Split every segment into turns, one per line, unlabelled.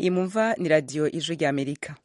iyi mumva ni radiyo ijwi ry'amerika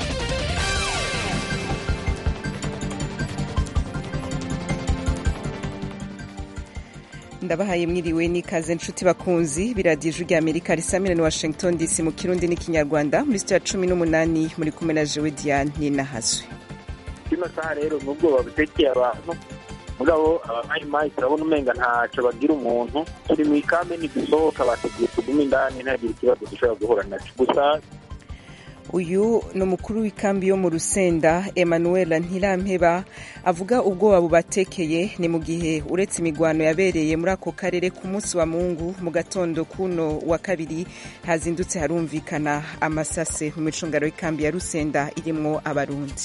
ndabahaye mwiriwe n'ikaze nshuti bakunzi biradiyo ijwi ry'amerika risamira ni washington dc mu kirundi n'ikinyarwanda muri sitiya cumi n'umunani muri kumwe na jewe diane ninahazwe
kino saha rero nubwo babutekeye abantu mugabo abamayimayi turabona umenga ntaco bagira umuntu turi mu ikambi ntidusohoka bateguye tugume indani ntihagire ikibazo dushobora guhura naco gusa
uyu ni umukuru w'ikambi yo mu rusenda emmanuel ntirampeba avuga ubwoba bubatekeye ni mu gihe uretse imigwano yabereye muri ako karere ku munsi wa mungu mu gatondo kuno wa kabiri hazindutse harumvikana amasase mu micungaro y'ikambi ya rusenda irimwo abarundi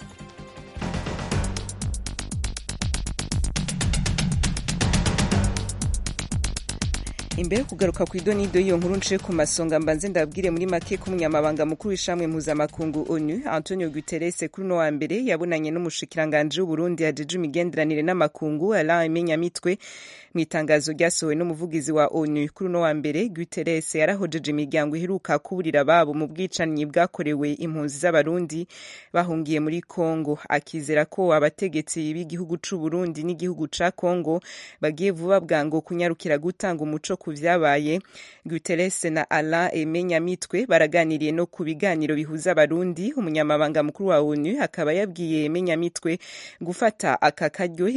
imbere yo kugaruka ku idonido y'iyo nkuru nciye ku masonga mbanze ndabwire muri make ko umunyamabanga mukuru w'ishamwe mpuzamakungu onu antonio guterres kuri uno wa mbere yabonanye n'umushikiranganji w'uburundi yajeje imigenderanire n'amakungu alain menyamitwe mu itangazo ryasohowe n'umuvugizi wa onu kuri uno wa mbere guterres yarahojeje imiryango iheruka kuburira ababo mu bwicanyi bwakorewe impunzi z'abarundi bahungiye muri congo akizera ko abategetsi b'igihugu c'uburundi n'igihugu ca congo bagiye vuba bwango kunyarukira gutanga umuco ku vyabaye guterres na alain emenyamitwe baraganiriye no ku biganiro bihuza abarundi umunyamabanga mukuru wa onu akaba yabwiye emenyamitwe gufata aka karyo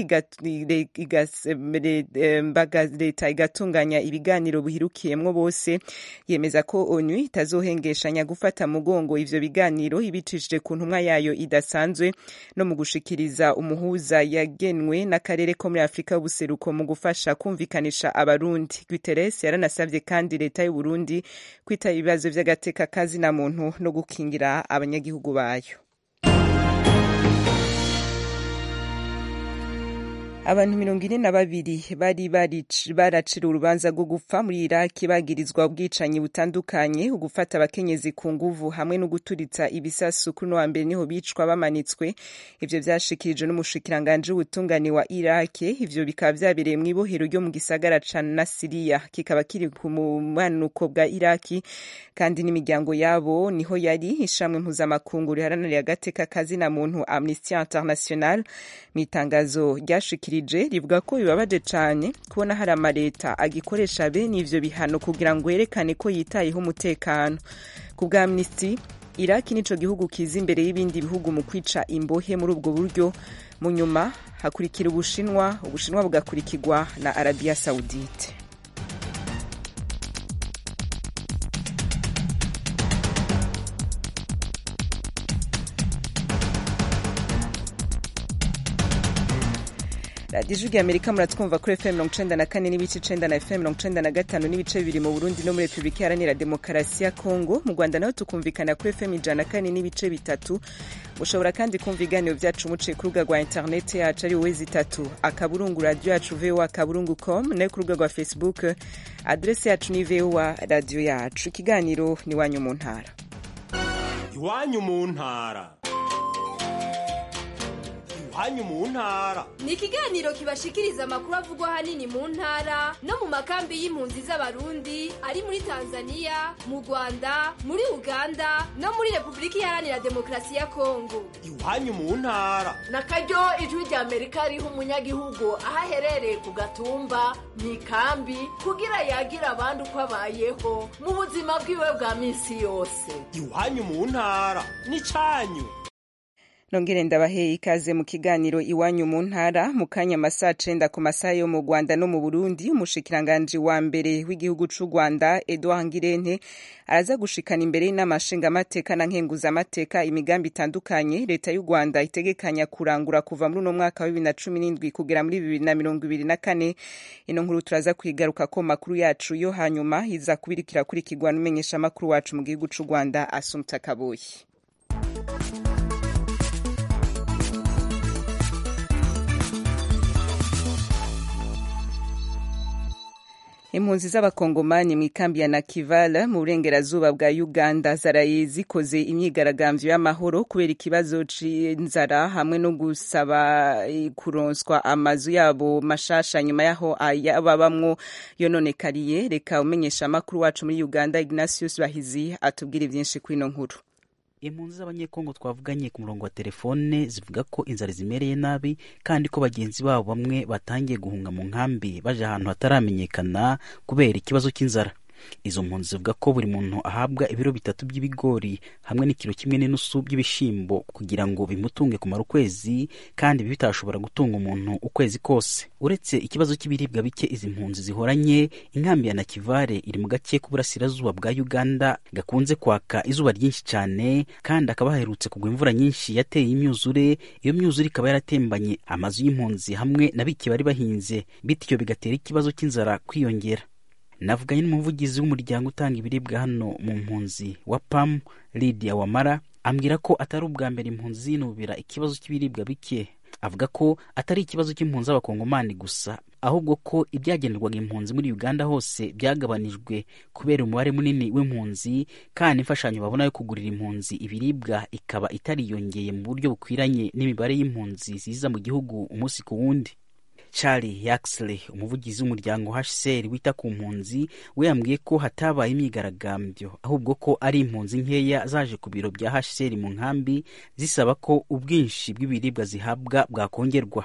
leta igatunganya ibiganiro bihirukiyemwo bose yemeza ko onu itazohengeshanya gufata mugongo ivyo biganiro ibicishije ku ntumwa yayo idasanzwe no mu gushikiriza umuhuza yagenwe n'akarere ko muri afurika y'ubuseruko mu gufasha kumvikanisha abarundi guterres yaranasavye kandi leta y'uburundi kwitaba ibibazo vy'agateka kazina muntu no gukingira abanyagihugu bayo abantu mirongo ine na babiri bari baracira urubanza rwo gupfa muri iraki bagirizwa ubwicanyi butandukanye ugufata abakenyezi ku nguvu hamwe no guturitsa ibisasu kuri wa mbere niho bicwa bamanitswe ivyo vyashikirijwe n'umushikiranganji w'ubutungane wa iraki ivyo bikaba vyabereye mw'ibohero ryo mu gisagara ca nasiriya kikaba kiri ku bumanuko bwa iraki kandi n'imiryango yabo niho yari ishamwe mpuzamakungu riharanira agateka kazina muntu amnesty international mu itangazo ryashikirije rivuga ko bibabaje cyane kubona hari amaleta agikoresha bene ivyo bihano kugira ngo yerekane ko yitayeho umutekano ku bwa amnesty iraki nico gihugu kiza imbere y'ibindi bihugu mu kwica imbohe muri ubwo buryo mu nyuma hakurikira ubushinwa ubushinwa bugakurikirwa na arabiya saudite radiyo ijwi rya amerika muratwumva kuri fm mirongo icenda na kane n'ibice icenda na fm mirongo icenda na gatanu n'ibice bibiri mu burundi no muri repubulika iharanira demokarasi ya kongo mu rwanda naho tukumvikana kuri fm ijana na kane n'ibice bitatu mushobora kandi kumva ibiganiro vyacu muciye ku rubuga rwa interineti yacu ari wezi itatu akaburungu radiyo yacu voa akaburungu com nayo ku rubuga rwa facebook adresi yacu ni voa radiyo yacu ikiganiro ni iwanyu mu ntara
iwanyu mu ntara iwanyu mu ntara
ni ikiganiro kibashikiriza amakuru avugwa ahanini mu ntara no mu makambi y'impunzi z'abarundi ari muri tanzania mu rwanda muri uganda no muri repubulika iharanira demokarasi ya kongo
iwanyu mu ntara
na karyo ijwi rya amerika riha umunyagihugu aho aherereye ku gatumba mu ikambi kugira yagira abandi uko abayeho mu buzima bwiwe bwa minsi yose
iwanyu mu ntara ni cyanyu
nongere ndabaheye ikaze mu kiganiro iwanyu mu ntara mu kanya amasaha cenda ku masaha yo mu rwanda no mu burundi umushikiranganji wa mbere w'igihugu c'u rwanda edouard ngirente araza gushikana imbere y'inama nshingamateka na nkenguzamateka imigambi itandukanye leta y'u rwanda itegekanya kurangura kuva muri uno mwaka wa bibiri na cumi n'indwi kugera muri bibiri na mirongo ibiri na kane ino nkuru turaza kwigaruka ko makuru yacu yo hanyuma iza kubirikira kurikirwa n'umenyeshamakuru wacu mu gihugu c'u rwanda asumta kaboyi impunzi z'abakongomani mu ikambi ya nakivala mu burengerazuba bwa uganda zaraye zikoze imyigaragambyo y'amahoro kubera ikibazo c'inzara hamwe no gusaba kuronswa amazu yabo mashasha nyuma yaho ayababamwo yononekariye reka umenyesha amakuru wacu muri uganda ignatius bahizi atubwire vyinshi kw'ino nkuru
impunzi z'abanyekongo twavuganye ku murongo wa telefone zivuga ko inzara zimereye nabi kandi ko bagenzi babo bamwe batangiye guhunga mu nkambi baje ahantu hataramenyekana kubera ikibazo cy'inzara izo mpunzi zivuga ko buri muntu ahabwa ibiro bitatu by'ibigori hamwe n'ikiro kimwe n'inusu by'ibishimbo kugira ngo bimutunge kumara ukwezi kandi ibi bitashobora gutunga umuntu ukwezi kose uretse ikibazo cy'ibiribwa bike izi mpunzi zihoranye inkambi ya nakivale iri mu gace k'uburasirazuba bwa uganda gakunze kwaka izuba ryinshi cyane kandi hakaba haherutse kugwa imvura nyinshi yateye imyuzure iyo myuzure ikaba yaratembanye amazu y'impunzi hamwe na bike bari bahinze bityo bigatera ikibazo cy'inzara kwiyongera navuganye n'umuvugizi w'umuryango utanga ibiribwa hano mu mpunzi wa pam lidia wamara ambwira ko atari ubwa mbere impunzi zinubira ikibazo cy'ibiribwa bike avuga ko atari ikibazo cy'impunzi z'abakongomani gusa ahubwo ko ibyagenerwaga impunzi muri uganda hose byagabanijwe kubera umubare munini w'impunzi kandi imfashanyo babona yo kugurira impunzi ibiribwa ikaba itariyongeye mu buryo bukwiranye n'imibare y'impunzi ziza mu gihugu umunsi ku wundi charlie yaxley umuvugizi w'umuryango hcr wita ku mpunzi we yambwiye ko hatabaye imyigaragambyo ahubwo ko ari impunzi nkeya zaje ku biro bya hcr mu nkambi zisaba ko ubwinshi bw'ibiribwa zihabwa bwakongerwa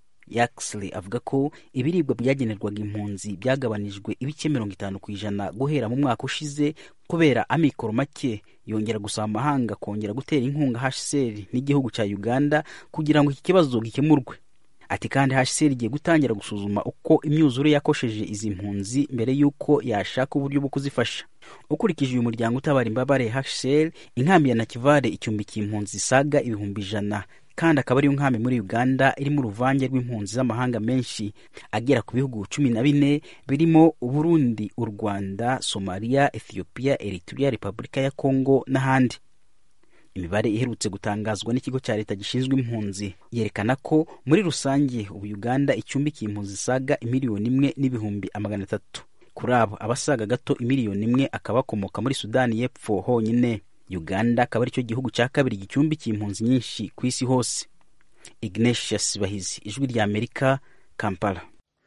yaxley avuga ko ibiribwa byagenerwaga impunzi byagabanijwe ibice mirongo itanu ku ijana guhera mu mwaka ushize kubera amikoro make yongera gusaba amahanga kongera gutera inkunga hcr n'igihugu cya uganda kugira ngo iki kibazo gikemurwe ati kandi hcr igiye gutangira gusuzuma uko imyuzure yakosheje izi mpunzi mbere y'uko yashaka uburyo bwo kuzifasha ukurikije uyu muryango utabara imbabare hcr inkambi ya nakivale icumbikiye impunzi zisaga ibihumbi ijana kandi akaba ariyo nkambi muri uganda irimo uruvange rw'impunzi z'amahanga menshi agera ku bihugu cumi na bine birimo uburundi u rwanda somaliya ethiopia eritrea repubulika ya kongo n'ahandi imibare iherutse gutangazwa n'ikigo cya leta gishinzwe impunzi yerekana ko muri rusange ubu uganda icumbikiye impunzi zisaga imiliyoni imwe n'ibihumbi amagana atatu kuri abo abasaga gato imiliyoni imwe akaba akomoka muri sudani y'epfo honyine uganda akaba aricyo gihugu cya kabiri gicumbikiye impunzi nyinshi ku isi hose ignatius bahizi ijwi rya amerika kampala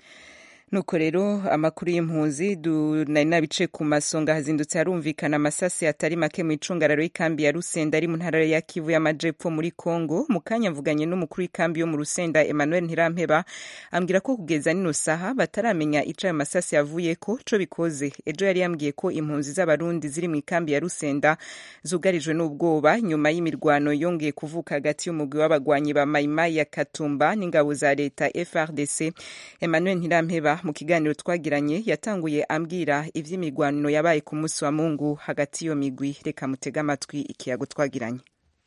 nuko rero amakuru y'impunzi nari nabice ku masonga hazindutse harumvikana amasasi atari make mu icungararo y'ikambi ya rusenda ari mu ntara ya kivu y'amajepfo muri congo mu kanya mvuganye n'umukuru w'ikambi yo mu rusenda emmanuel ntirampeba ambwira ko kugeza nino saha bataramenya ico ayo masasi yavuye ko co bikoze ejo yari yambwiye ko impunzi z'abarundi ziri mu ikambi ya rusenda zugarijwe n'ubwoba nyuma y'imirwano yongeye kuvuka hagati y'umugwi w'abagwanyi ba mayimayi ya katumba n'ingabo za leta frdc emmanuel ntirampeba mu kiganiro twagiranye yatanguye ambwira ivy'imigwano yabaye ku munsi wa mungu hagati y'iyo migwi reka mutege amatwi ikiyago twagiranye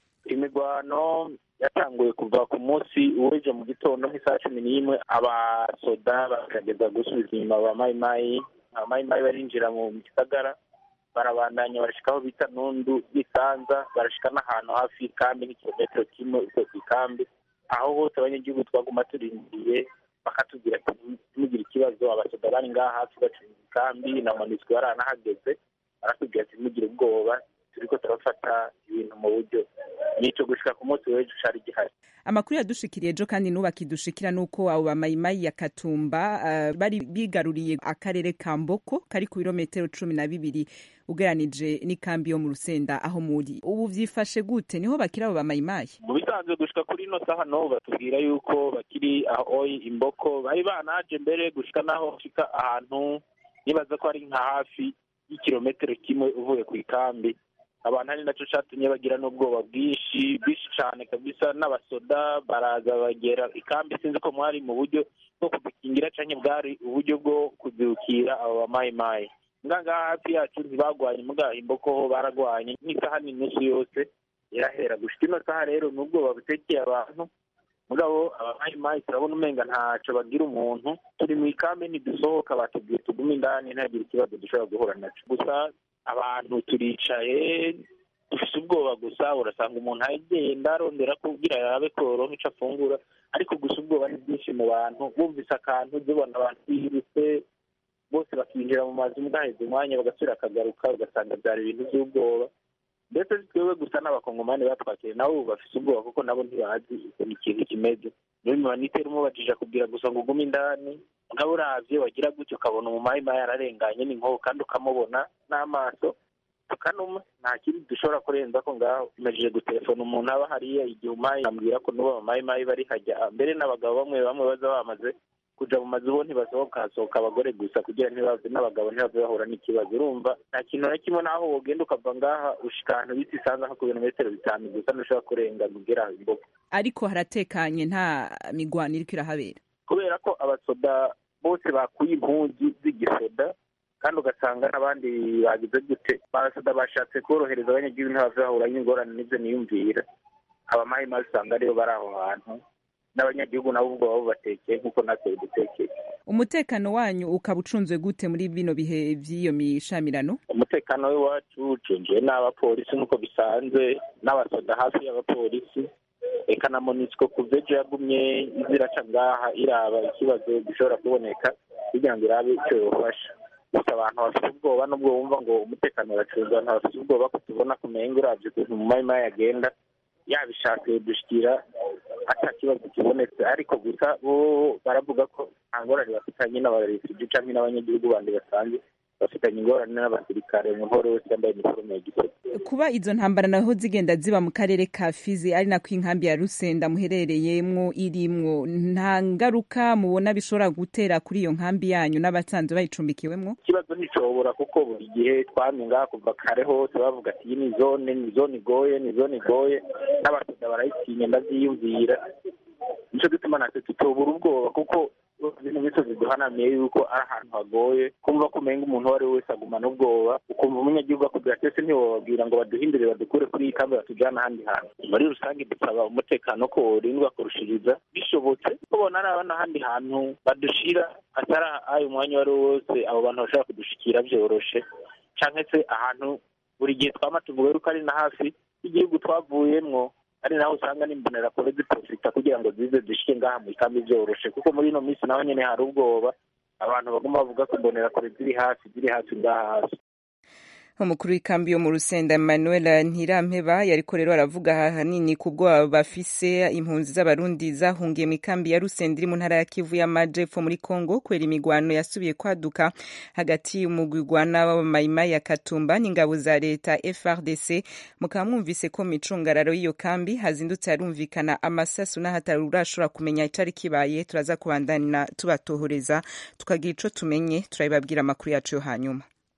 imigwano yatanguye kuva ku munsi w'ejo mu gitondo nk'isaha cumi n'imwe abasoda bakageza gusubiza inyuma ba mayimayi abamayimayi barinjira mu gisagara barabandanya barashika aho bita nundu y'isanza barashika n'ahantu hafi y'ikambi n'ikilometero kimwe uvuye ku ikambi aho hose abanyagihugu twaguma turindiye bakatubwira ati ntimugire ikibazo abasoda bari ngaha hafi bacunga ikambi na monisco yaranahageze baratubwira ati ntimugire ubwoba turiko turafata ibintu mu buryo nico gushika ku munsi w'ejo cari gihari
amakuru yadushikiriye ejo kandi n'ubu akidushikira nuko abo bamayimayi ya katumba uh, bari bigaruriye akarere ka mboko kari ku birometero cumi na bibiri ugeranije n'ikambi yo mu rusenda aho muri ubu vyifashe gute niho bakiri abo bamayimayi
mu bisanzwe gushika kuri ino saha no batubwira yuko bakiri aho imboko bari banaje mbere gushika naho bashika ahantu nibaza ko ari nka hafi y'ikirometero kimwe uvuye ku ikambi abantu ari nacyo catumye bagira n'ubwoba bwinshi bwinshi cane kabisa n'abasoda baraza bagera ikambi sinzi ko mwari mu buryo bwo kudukingira canke bwari uburyo bwo kuzirukira abo bamayimayi ngaha hafi yacu ntibagwanye muga imboko ho baragwanye nk'isaha n'inusu yose irahera gushika ino saha rero ni ubwoba butekeye abantu mugabo abamayimayi turabona umenga ntaco bagira umuntu turi mu ikambi ntidusohoka batubwiye tugume indani ntihagire ikibazo dushobora guhura naco gusa abantu turicaye dufise ubwoba gusa urasanga umuntu agenda arondera kubwira arabe koronka ico afungura ariko gusa ubwoba ni bwinshi mu bantu bumvise akantu zibona abantu birutse bose bakinjira mu mazu bwaheze umwanya bagasubira akagaruka ugasanga byari ibintu by'ubwoba ndetse twebwe gusa n'abakongomani batwakiriye nabo ubu bafite ubwoba kuko nabo ntibazi ukuntu ikintu kimeze niyo bimanitera umubajije kubwira gusa ngo ugume indani mugabo uravye wagira gutyo ukabona umumayimayi yararenganye n'inkoho kandi ukamubona n'amaso tukanuma nta kindi dushobora kurenza ko ngaho imajije gutelefona umuntu aba hariya igihe umayi ambwira ko n'ubu abamayimayi bari hajya mbere n'abagabo bamwe bamwe baza bamaze kuja mu mazu bo ntibasohoka hasohoka abagore gusa kugira ntibave n'abagabo ntibave bahura n'ikibazo urumva nta kintu na kimwe naho wogenda ukava ngaha ushika ahantu bita isanga nko ku birometero bitanu gusa ntushobora kurenga ugera imboga
ariko haratekanye nta migwano iriko irahabera
kubera ko abasoda bose bakuye impunzi z'igisoda kandi ugasanga n'abandi bagize gute abasoda bashatse korohereza abanyagihugu ntibave bahura n'ingorane n'ibyo niyumvira abamayimayi usanga aribo bari aho hantu n'abanyagihugu nabo ubwo baba bubatekeye nk'uko natwe bidutekeye
umutekano wanyu ukaba ucunzwe gute muri bino bihe vy'iyo mishamirano
umutekano w'iwacu ucungiwe n'abapolisi nk'uko bisanzwe n'abasoda hafi y'abapolisi eka na monisco kuva ejo yagumye iziraca ngaha iraba ikibazo gishobora kuboneka kugira ngo irabe icyo yofasha gusa abantu bafite ubwoba n'ubwo bumva ngo umutekano uracunzwe abantu bafite ubwoba ko tubona kumenga uravye ukuntu mu mayimayi agenda yabishatse dushikira ata kibazo kibonetse ariko gusa bo baravuga ko nta ngorane bafitanye n'abarefugee canke n'abanyagihugu bandi basanzwe bafitanye ingorane n'abasirikare umuntu uwo wese yambaye iniforume ya gisoda
kuba izo ntambara naho zigenda ziba mu karere ka fizi ari nako inkambi ya rusenda muherereyemwo irimwo nta ngaruka mubona bishobora gutera kuri iyo nkambi yanyu n'abasanzwe bayicumbikiwemwo
ikibazo nticobora kuko buri gihe twamye ngaha kuva kare hose bavuga ati iyi ni zone ni zone igoye ni zone igoye n'abasoda barayitinya ndavyiyumvira nico gituma natwe tutobura ubwoba kuko bino misozi duhanamiye yuko ari ahantu hagoye kumva ko umenga umuntu uwo ari we wese agumana ubwoba ukumva umunyagihugu akubwira ati ese ntiwobabwira ngo baduhindure badukure kuri iyi kambi batujane ahandi hantu muri rusange dusaba umutekano ko worindwa kurushiriza bishobotse kubona ari abana ahandi hantu badushira atari ayo umwanya uwo ari wo wose abo bantu bashobora kudushikira vyoroshe canke se ahantu buri gihe twama tuvuga yuko ari na hafi y'igihugu twavuyemwo ari naho usanga n'imbonerakure ziprofita kugira ngo zize zishike ngaha mu ikambi vyoroshe kuko muri ino minsi naho nyene hari ubwoba abantu baguma bavuga ko imbonerakure ziri hafi ziri hafi ngaha hafi
umukuru w'ikambi yo mu rusenda emmanuel ntirampeba yariko rero aravuga ahanini ku bwoba bafise impunzi z'abarundi zahungiye mu ikambi ya rusenda iri mu ntara ya kivu y'amajepfo muri congo kubera imigwano yasubiye kwaduka hagati y'umugwigwana w'abamayimayi ya katumba n'ingabo za leta frdc mukaba mwumvise ko mu micungararo y'iyo kambi hazindutse harumvikana amasasu n'ahatari urashobora kumenya icari kibaye turaza kubandana tubatohoreza tukagira ico tumenye turabibabwira amakuru yacu yo hanyuma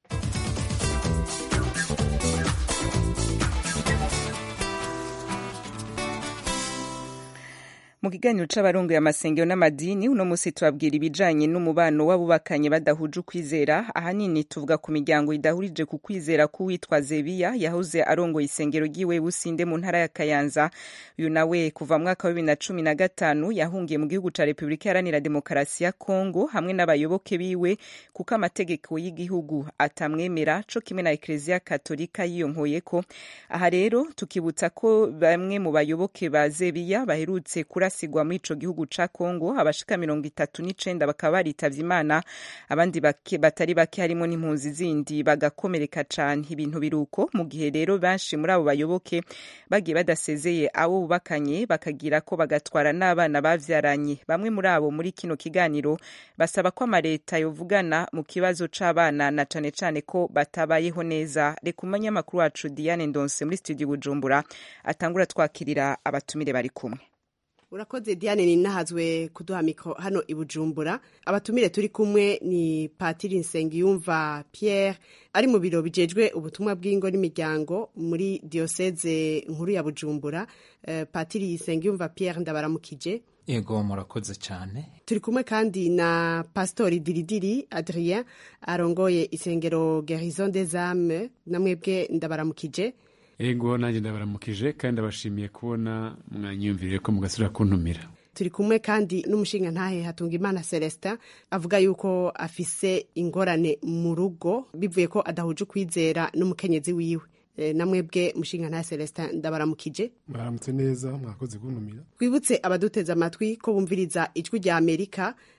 mu kiganiro c'abarongoye amasengero n'amadini uno musi tubabwira ibijanye n'umubano w'abubakanye badahuje ukwizera ahanini tuvuga ku miryango idahurije ku kwizera k'uwitwa zebiya yahoze arongoye isengero ry'iwe businde mu ntara ya kayanza uyu nawe kuva mwaka wa bibiri na cumi na gatanu yahungiye mu gihugu ca repubulika iharanira demokarasi ya kongo hamwe n'abayoboke biwe kuko amategeko y'igihugu atamwemera co kimwe na ekleziya katolika yiyonkoyeko aha rero tukibutsa ko bamwe mu bayoboke ba zebiya baherutse kurasa basigwa muri ico gihugu ca Kongo abashika mirongo itatu n'icenda bakaba baritavye Imana abandi bake, batari bake harimo n'impunzi zindi bagakomereka cane ibintu biruko mu gihe rero benshi muri abo bayoboke bagiye badasezeye abo bubakanye bakagira ko bagatwara n'abana bavyaranye bamwe muri abo muri kino kiganiro basaba ko amareta yovugana mu kibazo c'abana na cane cane ko batabayeho neza reka umunyamakuru wacu Diane Ndonse muri studio Bujumbura atangura twakirira abatumire bari kumwe
urakoze diane ninahazwe kuduha mikoro hano i bujumbura abatumire turi kumwe ni patiri nsengiyumva pierre ari mu biro bijejwe ubutumwa bw'ingo n'imiryango muri diyoseze nkuru ya bujumbura uh, patiri nsengiyumva pierre ndabaramukije
yego murakoze cyane
turi kumwe kandi na pasitori diridiri adrien arongoye isengero gerison des âmes namwebwe ndabaramukije
ego nanjye ndabaramukije kandi ndabashimiye kubona mwanyiyumviriye ko mugasubira kuntumira
turi kumwe kandi n'umushinga ntahe hatunga imana celestin avuga yuko afise ingorane mu rugo bivuye ko adahuje ukwizera n'umukenyezi wiwe namwebwe mushinga ntahe celestin ndabaramukije
baramutse neza mwakoze kuntumira
twibutse abaduteze amatwi ko bumviriza ijwi rya amerika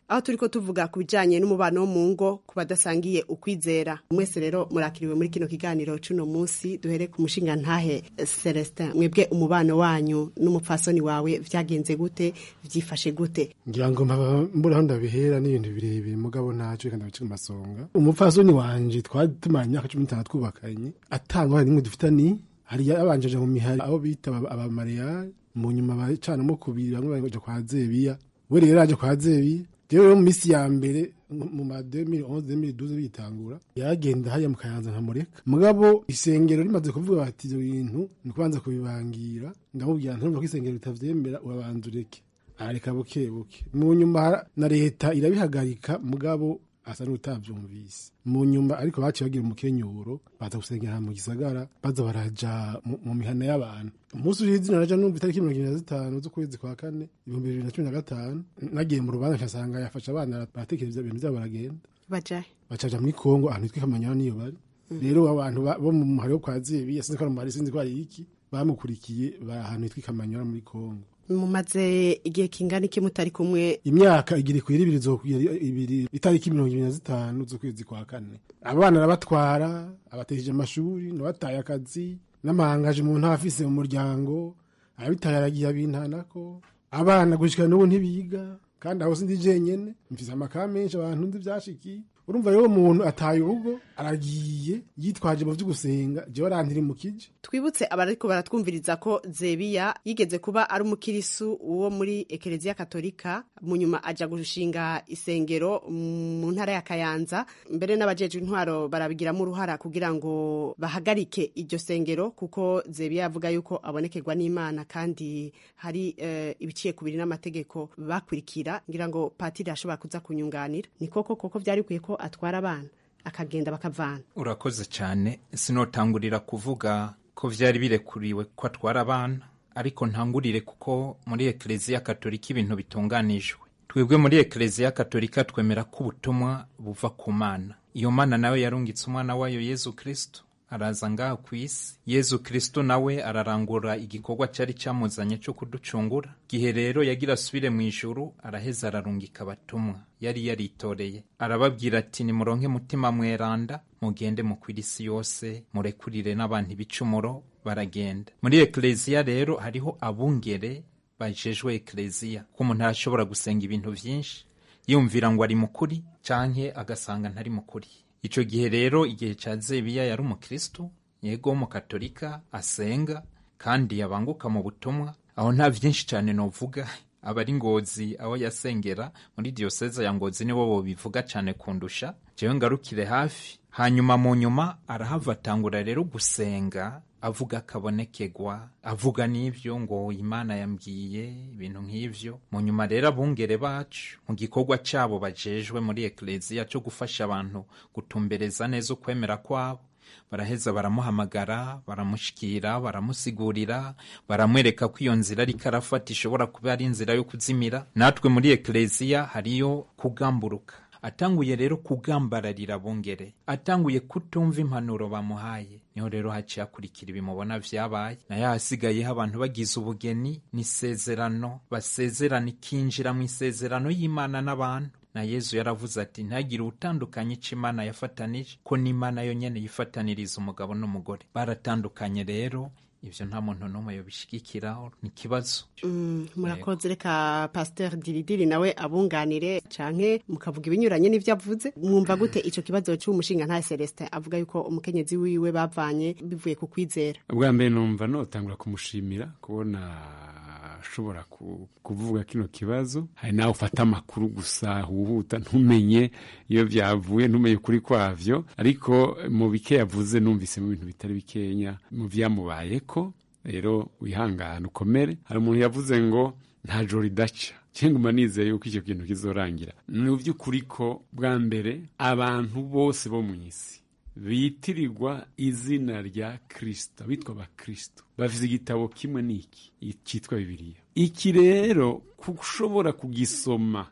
aho turiko tuvuga ku bijanye n'umubano wo mu ngo ku badasangiye ukwizera mwese rero murakiriwe muri kino kiganiro c'uno munsi duhere ku mushinga ntahe Celestin mwebwe umubano wanyu n'umupfasoni wawe vyagenze gute vyifashe gute
ngira ngo mpaba mbura aho ndabihera n'ibintu birebire mugabo ntacyo reka ndabice ku masonga umupfasoni wanje twari tumaranye imyaka cumi n'itanu twubakanye atangwa nimwe dufitani hari yabanjeje mu mihari aho bita abamariyari mu nyuma bacanamo kubiri bamwe baja kwa zebiya we rero aje kwa zebiya jewe rero mu misi ya mbere mu ma 2011 2012 bitangura yaragenda hariya mu kayanza nkamureka mugabo isengero rimaze kuvuga bati ivyo bintu ni kubanza kubibangira ndamubwira ntumva ko isengero ritavyemera urabanza ureke arareka buke buke mu nyuma na leta irabihagarika mugabo asa n'utavyumvise mu nyuma ariko baciye bagira umukenyuro baza gusengera mu gisagara baza baraja mu mihana y'abantu umunsi ushize naraja numva itariki mirongo ibiri na zitanu z'ukwezi kwa kane ibihumbi bibiri na cumi na gatanu nagiye mu rubanza nkasanga yafashe abana baratekereza ibintu vyabo baragenda
bajahe
bacaja muri kongo ahantu hitwa kamanyana niyo bari rero abantu bo mu muhari wo kwa zebiya sinzi ko ari umuhari sinzi ko ari iki bamukurikiye bari ahantu hitwa kamanyana muri kongo
mumaze igihe kingana iki mutari kumwe
imyaka igiri kwira ibiri zokwira ibiri itariki mirongo ibiri na zitanu z'ukwezi kwa kane abana arabatwara abatesheje amashuri nabataye akazi n'amahangaje umuntu aba afise mu muryango abitaye aragiye abintanako abana gushika n'ubu ntibiga kandi aho sindi jenyene mfise amaka menshi abantu nzi vyashikiye urumva rero umuntu ataye urugo aragiye yitwaje mu vy'ugusenga jewe arantiri mu kije
twibutse abariko baratwumviriza ko zebiya yigeze kuba ari umukirisu wo muri ekereziya katolika mu nyuma aja gushinga isengero mu ntara ya kayanza mbere n'abajejwe intwaro barabigiramo uruhara kugira ngo bahagarike iryo sengero kuko zebiya yavuga yuko abonekerwa n'imana kandi hari uh, ibiciye kubiri n'amategeko bakurikira ngira ngo patiri ashobora kuza kunyunganira ni koko koko vyari bikwiye ko atwara abana akagenda bakavana
urakoze cyane sinotangurira kuvuga ko vyari birekuriwe ko atwara abana ariko ntangurire kuko muri ekereziya katolika ibintu bitunganijwe twebwe muri ekereziya katolika twemera ko ubutumwa buva ku mana iyo mana nawe yarungitse umwana wayo yezu kristo araza ngaha ku isi yezu kristo nawe ararangura igikorwa cyari cyamuzanye cyo kuducungura gihe rero yagira asubire mu ijuru araheza ararungika abatumwa yari yaritoreye arababwira ati nimuronke mutima mweranda mugende mukwira isi yose murekurire n'abantu ibicumuro baragenda muri ekereziya rero hariho abungere bajejwe ekereziya ko umuntu arashobora gusenga ibintu byinshi yumvira ngo ari mukuri canke agasanga ntari mukuri ico gihe rero igihe ca zebiya yari umukristu yego w'umukatolika asenga kandi yabanguka mu butumwa aho nta vyinshi cane novuga abari ngozi aho yasengera muri diyoseze ya ngozi nibo bobivuga cane kundusha jewe ngarukire hafi hanyuma mu nyuma arahava atangura rero gusenga avuga akabonekegwa avuga n'ivyo ngo imana yambwiye ibintu nk'ivyo mu nyuma rero abungere bacu mu gikorwa cabo bajejwe muri ekleziya co gufasha abantu gutumbereza neza ukwemera kwabo baraheza baramuhamagara baramushikira baramusigurira baramwereka ko iyo nzira ariko arafata ishobora kuba ari inzira yo kuzimira natwe muri ekleziya hariyo kugamburuka atanguye rero kugambararira abungere atanguye kutumva impanuro bamuhaye niho rero haciye akurikira ibimubona vyabaye nayo hasigayeho abantu bagize ubugeni n'isezerano basezerana ikinjira mu isezerano y'imana n'abantu na yezu yaravuze ati ntagire utandukanye ico imana yafatanije ko n'imana yo nyene yifataniriza umugabo n'umugore baratandukanye rero ivyo nta muntu n'umwe yobishigikiraho ni ikibazo
mm, murakoze reka pasteur diridiri nawe abunganire canke mukavuga ibinyuranye n'ivyo avuze mwumva gute ico kibazo c'umushinga nta celestin avuga yuko umukenyezi wiwe bavanye bivuye ku kwizera
ubwa mbere numva notangura kumushimira kubona ashobora kuvuga kino kibazo hari nawe ufata amakuru gusa huhuta ntumenye iyo byavuye ntumenye ukuri kwavyo ariko mu bike yavuze numvise mu bintu bitari bikenya mu vyamubayeko rero wihangane ukomere hari umuntu yavuze ngo nta joro ridaca cyangwa nizeye yuko icyo kintu kizorangira ni by'ukuri ko bwa mbere abantu bose bo mu isi bitirirwa izina rya kirisito bitwa abakirisito bafite igitabo kimwe n'iki cyitwa bibiliya iki rero ushobora kugisoma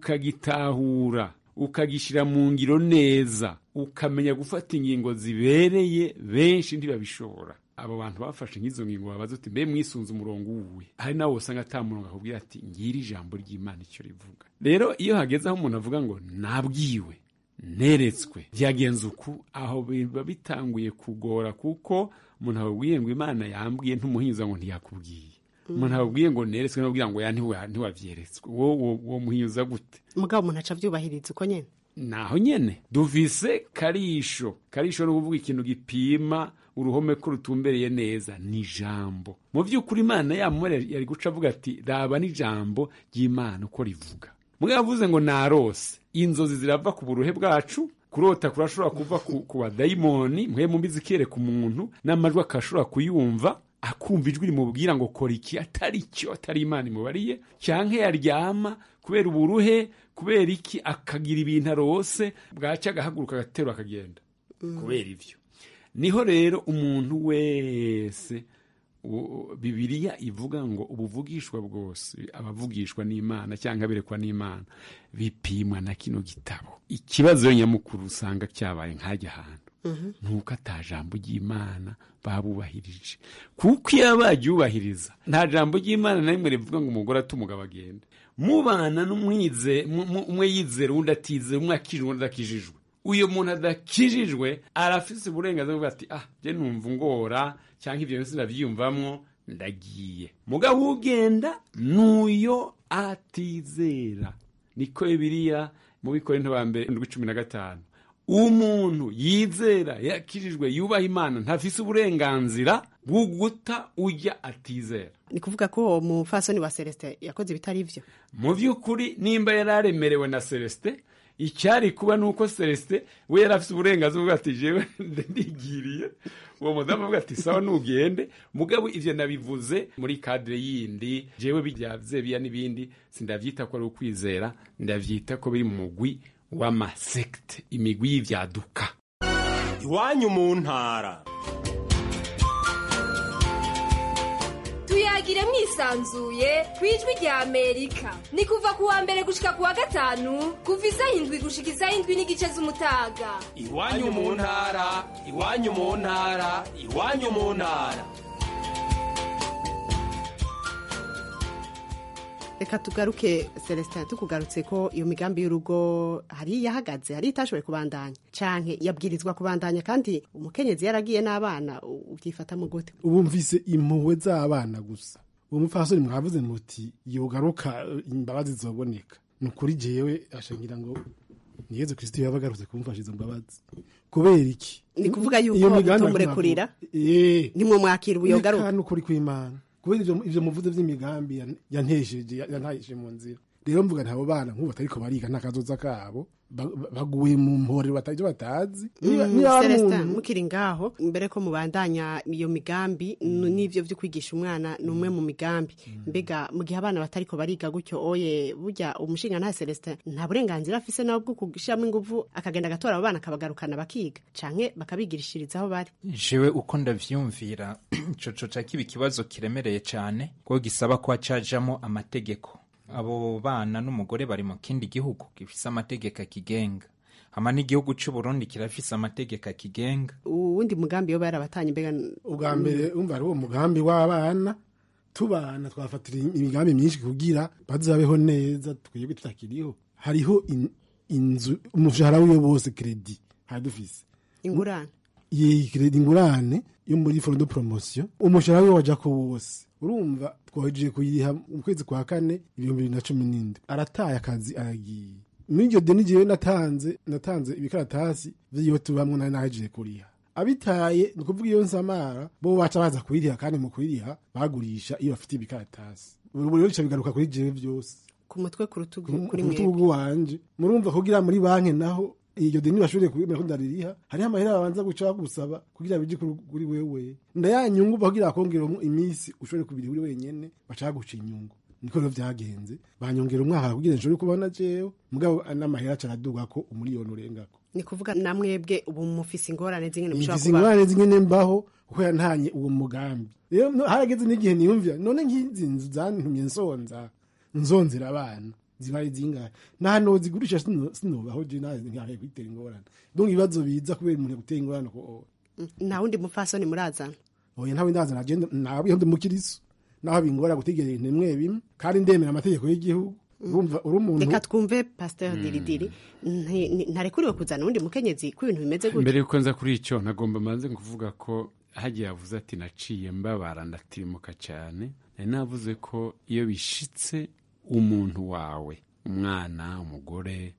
ukagitahura ukagishyira mu ngiro neza ukamenya gufata ingingo zibereye benshi ntibabishobora abo bantu bafashe nk'izo ngingo babaza uti mbe mwisunze umurongo uwuwe hari nawe usanga ata murongo akubwira ati ngiri ijambo ry'imana icyo rivuga rero iyo hageze aho umuntu avuga ngo nabwiwe neretswe byagenze uku aho biba bitanguye kugora kuko umuntu ababwiye ngo imana yambwiye ntumuhinza ngo ntiyakubwiye umuntu ababwiye ngo neretswe n'ababwira ngo ya ntiwa- ntiwabyeretswe wo wo muhinyuza gute
mugabo umuntu aca avyubahiriza uko nyene
naho nyene duvise karisho karisho ni ukuvuga ikintu gipima uruhome ko rutumbereye neza ni ijambo mu by'ukuri imana yamumara yari guca avuga ati raba n'ijambo ry'imana uko rivuga mugabo avuze ngo narose inzozi zirava ku buruhe bwacu kurota kurashobora kuva ku, ku badayimoni mwe mumbi zikereka umuntu n'amajwi akashobora kuyumva akumva ijwi rimubwira ngo kora iki atari cyo atari imana imubariye cyangwa yaryama kubera uburuhe kubera iki akagira ibintu arose bwacya agahaguruka agaterura akagenda kubera ibyo niho rero umuntu wese u- bibiliya ivuga ngo ubuvugishwa bwose abavugishwa n'imana cyangwa aberekwa n'imana bipimwa na kino gitabo ikibazo nyamukuru usanga cyabaye nk'ajya ahantu nuko ata jambo ry'imana babubahirije kuko iyo baryubahiriza nta jambo ry'imana na rimwe rivuga ngo umugore ate umugabo agende mubana n'umwize mu- mu- umwe yizera undi atizera umwe akijijwe undi adakijijwe uyu muntu adakijijwe arafise uburenganzira bwo ati ah je numva ngora cyangwa ibyo byose ndabyiyumvamwo ndagiye mugabo ugenda n'uyo atizera niko bibiliya mu bikorinto ba mbere ndwi cumi na gatanu umuntu yizera yakijijwe yubaha imana ntafise uburenganzira bwo guta ujya atizera
ni kuvuga ko uwo mufasoni wa celestin yakoze ibitari ivyo
mu by'ukuri nimba yari aremerewe na celestin icyari kuba ni uko celestin we yari afite uburenganzira bwo ati jewe ndigiriye uwo mudamu avuga ati sawa nugende mugabo ivyo nabivuze muri kadire yindi jewe bijyavye biya n'ibindi sindavyita ko ari ukwizera ndavyita ko biri mu mugwi w'amasekte imigwi y'ivyaduka
iwanyu mu ntara
tuyagire mwisanzuye ku ijwi rya amerika ni kuva ku wa mbere gushika ku wa gatanu kuva isaha indwi gushika isaha indwi n'igice z'umutaga
iwanyu mu ntara iwanyu mu ntara iwanyu mu ntara
reka tugaruke celestin tukugarutse ko iyo migambi y'urugo hari yahagaze hari itashoboye kubandanya canke yabwirizwa kubandanya kandi umukenyezi yaragiye n'abana u- ubyifatamo gute
ubu mvise impuhwe z'abana gusa uwo mupfasoni mwavuze muti yogaruka imbabazi zoboneka ni ukuri jewe ashangira ngo ni yezu kristo yaba agarutse kumufasha izo mbabazi kubera iki
ni kuvuga yuko
Iyo migambi
mutumurekurira
Eh.
nimwe mwakira ubuyogaruka
Reka n'ukuri kw'imana kubera ivyo ivyo muvuze vy'imigambi yan- yantesheje yantahije mu nzira rero mvuga ntabo bana nk'ubu batariko bariga nta kazoza kabo ba- ba- baguye mu mpore bataje batazi Niba- niba hari
celestin
umuntu-
mukiri ngaho mbere ko mubandanya iyo migambi n- n'ivyo vyo kwigisha umwana ni umwe mu migambi mbega mu gihe abana batariko bariga gutyo oye burya umushinga nta celestin nta burenganzira afise nawe bwo kushiramo inguvu akagenda agatora abo bana akabagarukana bakiga canke bakabigirishiriza aho bari
jewe uko ndavyumvira ico coca kiba ikibazo kiremereye cane kuko gisaba ko hacajamo amategeko abo bana n'umugore bari mu kindi gihugu gifise amategeko akigenga hama n'igihugu c'u Burundi kirafise amategeko akigenga
uwundi mugambi yoba yarabatanye mbega
ubwa mbere umva ari uwo mugambi w'abana tubana twafatira imigambi myinshi kugira bazabeho neza twebwe tutakiriho hariho in- inzu umushahara wiwe bose kredi hadufise
ingurane
iyi kredi ingurane yo muri fondo promotion umushahara wiwe waja ko wose urumva twahejeje kuyiriha mu kwezi kwa kane ibihumbi bibiri na cumi n'indwi arataye akazi aragiye muri iryo deni jewe natanze natanze ibikaratasi vy'iyo tubamwo nari nahejeje kuriha abitaye ni ukuvuga iyo nsamara bo baca baza kubiriha kandi mu kubiriha bagurisha iyo bafite ibikaratasi ubu rero bica bigaruka kuri jewe vyose
ku mutwe ku rutugu
ku
kuri
rutugu
mwebwe
rwanje murumva kugira muri banki naho iryo deni bashobore kubimera ko ndaririha hariho amahera babanza guca bagusaba kugira bije kuri kuri wewe ndayanyungu kugira bakongeramo iminsi ushobore kubiri uri wenyene baca baguca inyungu niko rero vyagenze banyongera umwaka kugira nshobore kubona jewe mugabo n'amahera aca araduga ko umuriyoni urengako
ni kuvuga na mwebwe ubu mufise ingorane zingene mushobora
mfise
kuba
ingorane zingene mbaho kuko yantanye uwo mugambi rero no- harageze n'igihe niyumvira none nk'izi nzu zantumye nsonza nzonzera abana zibaye zingahe nta nozigurisha sino- sinobaho je nawe nkahe kwitera ingorane donc ibibazo biza kubera umuntu gutera ingorane ko
nta wundi mupfasoni murazana
oya ntawe ndaza nagenda nabiho ndi mukiriso naho bingora gutegera ibintu bimwe bimwe kandi ndemera amategeko y'igihugu urumva uri umuntu
reka twumve pasteur diridiri nti- ni- ntarekuriwe kuzana uwundi mukenyezi ko ibintu bimeze gutya
mbere yuko nza kuri icyo nagomba manze kuvuga ko hagiye yavuze ati naciye mbabara ndatirimuka cyane nari navuze ko iyo bishitse umuntu wawe umwana umugore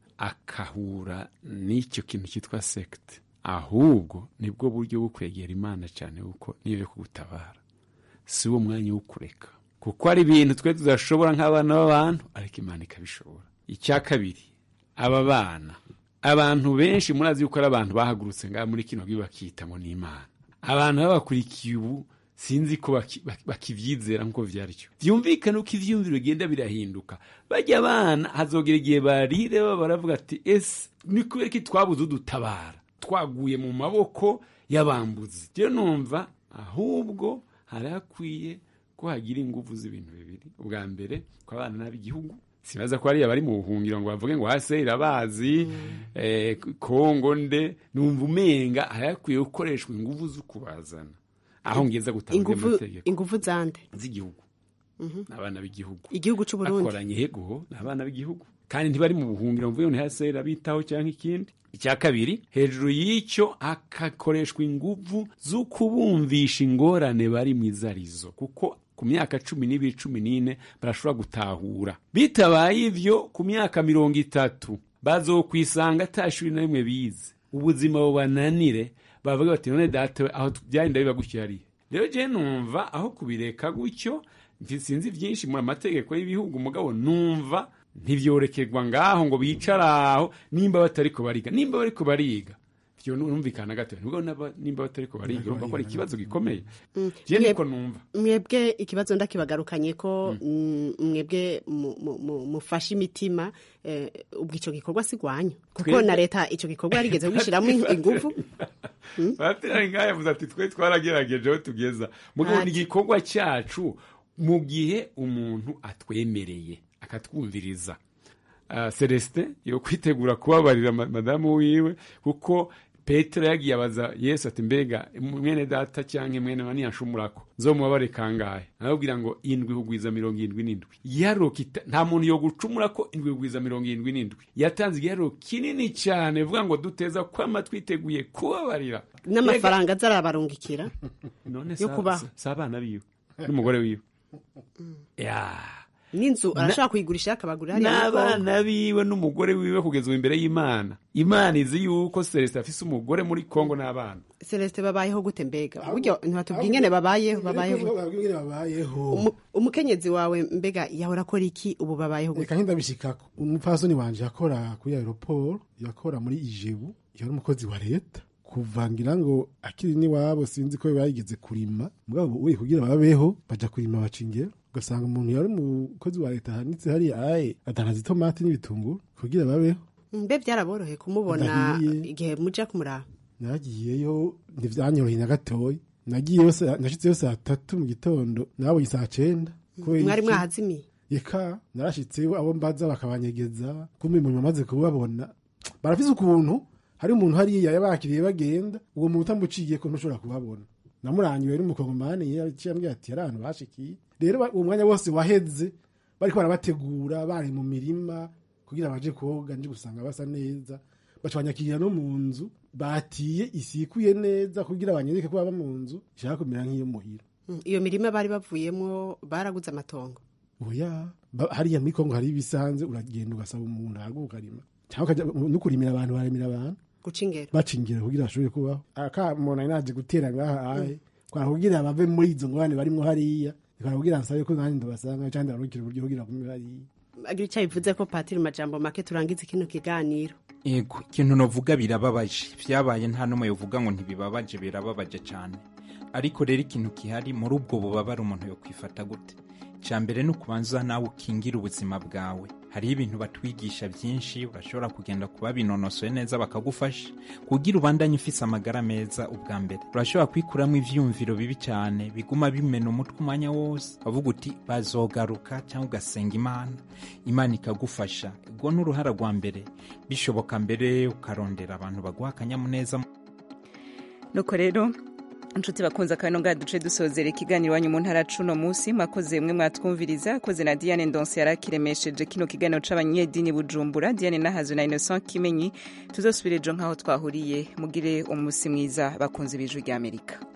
akahura n'icyo kintu cyitwa sekite ahubwo nibwo buryo bwo kwegera imana cyane kuko niyo yo kugutabara si wo mwanya wo kureka kuko hari ibintu twe tudashobora nk'abana b'abantu ariko imana ikabishobora icya kabiri aba bana abantu benshi murazi yuko ari abantu bahagurutse ngaha muri kino gihe bakita ngo ni imana abantu babakurikiye ubu sinzi ko baki- baki- bakivyizera nk'uko vyaryo vyumvikane uko ivyumviro bigenda birahinduka bajya abana hazogera igihe barire baba baravuga ati ese ni kubera ko twabuze udutabara twaguye mu maboko y'abambuzi rero numva ahubwo hari hakwiye ko hagira ingufu z'ibintu bibiri ubwa mbere ko abana n'ab'igihugu sibaza ko hariya bari mu buhungiro ngo bavuge ngo hase irabazi eh, kongo nde numva umenga hari hakwiye gukoreshwa ingufu zo kubazana aho ngeza gutanga
ingufu
amategeko
ingufu zande
z'igihugu n'abana b'igihugu
igihugu c'u Burundi
bakoranye yego ni abana b'igihugu kandi ntibari mu buhungiro mvuge ngo ntihase irabitaho cyangwa ikindi icya kabiri hejuru y'icyo hagakoreshwa ingufu zo kubumvisha ingorane bari mu izarizo kuko ku myaka cumi n'ibiri cumi n'ine barashobora gutahura bitabaye ivyo ku myaka mirongo itatu bazokwisanga ata shuri na rimwe bize ubuzima bubananire bavuga bati none data we aho byagenda biba gutya hariya rero je numva aho kubireka gutyo nti- sinzi byinshi mu mategeko y'ibihugu mugabo numva ntibyorekerwa ngaho ngo bicara aho nimba batariko bariga nimba bariko bariga vyo numvikana gato nubwo naba- nimba batariko bariga urumva ko ari ikibazo gikomeye je niko numva
mwebwe ikibazo ndakibagarukanye ko mm, mwebwe mu- mu- mu- mufashe imitima eh, ubwo ico gikorwa si gwanyu kuko
Twebwe-
na leta ico gikorwa yarigeze gushyiramo ingufu
batera ngaho yavuze ati twe twaragerageje aho tugeza mugabo ni
Ati.
igikorwa cyacu mu gihe umuntu atwemereye akatwumviriza Ah, celestin yo kwitegura kubabarira ma- madamu wiwe kuko petero yagiye abaza yesu ati mbega mwene data cyangwa mwene wa niyashumurako nzomubabare kangahe arababwira ngo indwi hugwiza mirongo irindwi n'indwi igiharuro kita- nta muntu yo gucumura ko indwi hugwiza mirongo irindwi n'indwi yatanze igiharuro kinini cyane bivuga ngo duteza kwama twiteguye kubabarira
n'amafaranga azarabarungikira
none
yo
sa-
kubaho.
sa- si abana biwe n'umugore wiwe ya
n'inzu
Na-
arashobora kuyigurisha akabagurira hariya muri Kongo.
n'abana biwe n'umugore wiwe kugeza ubu imbere y'imana imana izi yuko celestin afise umugore muri kongo n'abana
celestin babayeho gute mbega buryo ntibatubwira ingene babayeho babayeho
ingene babayeho
Umu- umukenyezi wawe mbega yahora akora iki ubu babayeho gute
reka nk'indabishikako umupfasoni wanje yakora kuri aeroport yakora muri ijebu yari umukozi wa leta kuva ngira ngo akiri n'iwabo sinzi ko bayigeze kurima mugabo we kugira babeho baja kurima bacingero ugasanga umuntu yari umukozi wa leta ahanitse hariya aye adandaza itomati n'ibitunguru kugira babeho
mbe byaraboroheye kumubona
Ndahiye.
igihe muja kumuraba
nagiyeyo ntivyanyoroheye na gatoya nagiyeyo sa- nashitseyo saa tatu mu gitondo nabonye saa cenda kubera
mwari
iki?
mwahazimiye
eka narashitseyo abo mbaza bakabanyegeza kumbe umuntu amaze kubabona barafise ukuntu hari umuntu hariya yabakiriye bagenda uwo muntu utamuciye ko ntushobora kubabona namurangiwe n'umukongomani yaciye ambwira ati hari ahantu bashikiye rero ba- uwo mwanya wose waheze bariko barabategura bari mu mirima kugira baje koga nje gusanga basa neza baca banyakirira no mu nzu batiye isikuye neza kugira banyereke ko baba mu nzu ishaka kumera nk'iyo muhira
Mm, iyo mirima bari bavuyemo baraguze amatongo
oya ba- hariya muri kongo hari ibisanze uragenda ugasaba umuntu ahaguka ukarima cyangwa ukajya no kurimira abantu baremera abantu
guca ingero
baca ingero kugira bashobore kubaho akamuntu ari naje gutera ngaha ahe kwara kugira bave muri izo ngorane barimwo hariya kwara kugira nsabe ko nanjye ndabasanga cyangwa ndarukira uburyo kugira kumwe hariya
agira icyo bivuze ko patiri majambo make turangize kino kiganiro
yego ikintu navuga birababaje byabaye nta n'umwe uvuga ngo ntibibabaje birababaje cyane ariko rero ikintu gihari muri ubwo bubabare umuntu yo kwifata gute icya mbere ni ukubanza nawe ukingira ubuzima bwawe hariho ibintu batwigisha byinshi urashobora kugenda kuba binonosoye neza bakagufasha kugira ubandanye ufise amagara meza ubwa mbere urashobora kwikuramo ivyumviro bibi cyane biguma bimena umutwe umwanya wose bavuga uti bazogaruka cyangwa ugasenga imana imana ikagufasha ubwo ni uruhara rwa mbere bishoboka mbere ukarondera abantu baguha akanyamuneza
nuko rero inshuti bakunze akabino ngaha duce dusozera ikiganiro iwanyu mu ntara cuno munsi mwakoze mwe mwatwumviriza akoze na diane ndonse yarakiremesheje kino kiganiro c'abanyedini bujumbura diane nahazo na innocent kimenyi tuzosubira ejo nk'aho twahuriye mugire umunsi mwiza bakunze ibijwi ry'amerika